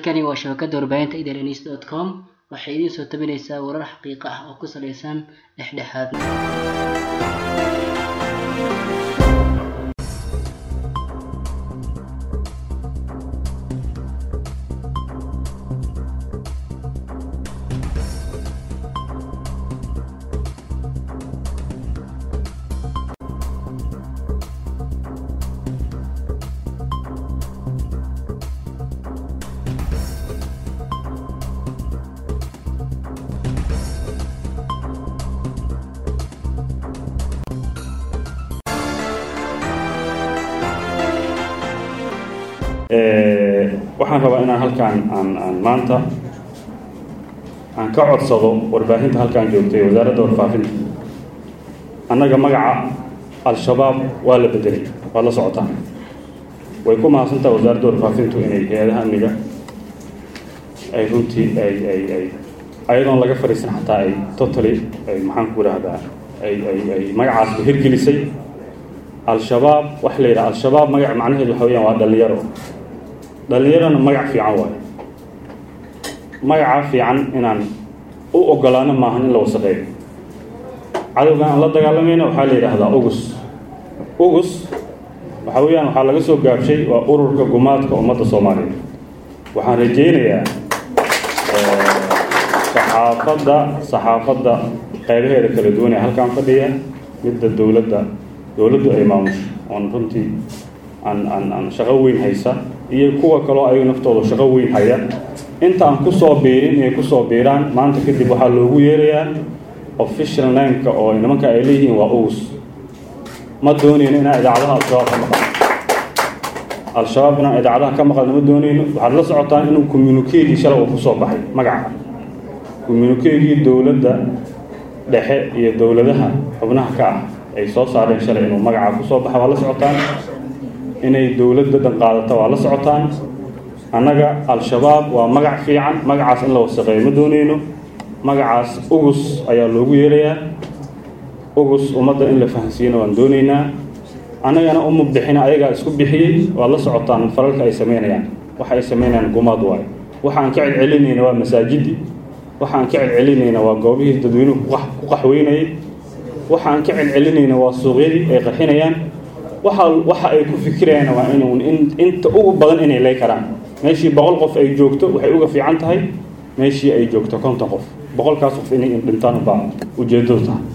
halkani waa shabakada warbaahinta idns dot com waxay idiin soo tabinaysaa warar xaqiiqo ah oo ku saleysan dhexdhexaadnimo waxaan rabaa inaan halkaan aan aan maanta aan ka codsado warbaahinta halkaan joogtay wasaaradda warfaafinta annaga magaca al-shabaab waa la bedelay waad la socotaan way ku mahadsantaha wasaaradda warfaafintu inay hay-adaha amniga ay runtii ay ay ay ayadoon laga fadhiisan xataa ay totally ay maxaan ku idhaahdaa ay ay ay magacaasba hirgelisay al-shabaab waxa la yidhaha al-shabaab magac macnaheedu waxa weyaan waa dhalinyaro dhallinyarana magac fiican waayo magaca fiican inaan u ogolaano maahan in la wasaqeeyo cadowgan aan la dagaalamayna waxaa la yidhaahdaa ugus ugus waxa weeyaan waxaa laga soo gaabshay waa ururka gumaadka ummadda soomaaliyeed waxaan rajaynayaa saxaafadda saxaafadda qaybaheeda kala duwan ee halkaan fadhiya midda dowladda dowladdu ay maamusho oon runtii aan aan aan shaqo weyn haysa iyo kuwa kaloo ayagu naftooda shaqo weyn haya inta aan kusoo biirin inay kusoo biiraan maanta kadib waxaa loogu yeerayaa official nameka oo nimanka ay leeyihiin waa ugus ma doonayno inaan idaacadaha al-shabaab ka maqalno al-shabaab inaan idaacadaha ka maqalno ma doonayno waxaad la socotaan inuu communiquegii shalay uu kusoo baxay magaca communiquegii dowladda dhexe iyo dowladaha xubnaha ka ah ay soo saareen shalay inuu magaca kusoo baxa waa la socotaan inay dowladda dhan qaadato waa la socotaan annaga al-shabaab waa magac fiican magacaas in la wasaqeeyo ma doonayno magacaas ugus ayaa loogu yeerayaa ugus ummadda in la fahansiiyana waan doonaynaa annagana uma bixina ayagaa isku bixiyey waad la socotaan falalka ay samaynayaan waxa ay samaynayaan gumaad waayo waxaan ka celcelinayna waa masaajidii waxaan ka celcelinayna waa goobihii dadweynuhu ku qaxweynayay waxaan ka celcelinayna waa suuqyadii ay qarxinayaan waxa waxa ay ku fikirayaan waa inuu inta ugu badan inay lay karaan meeshii boqol qof ay joogto waxay uga fiican tahay meeshii ay joogto konton qof boqolkaas qof inay dhintaan ubaa ujeedadu tahay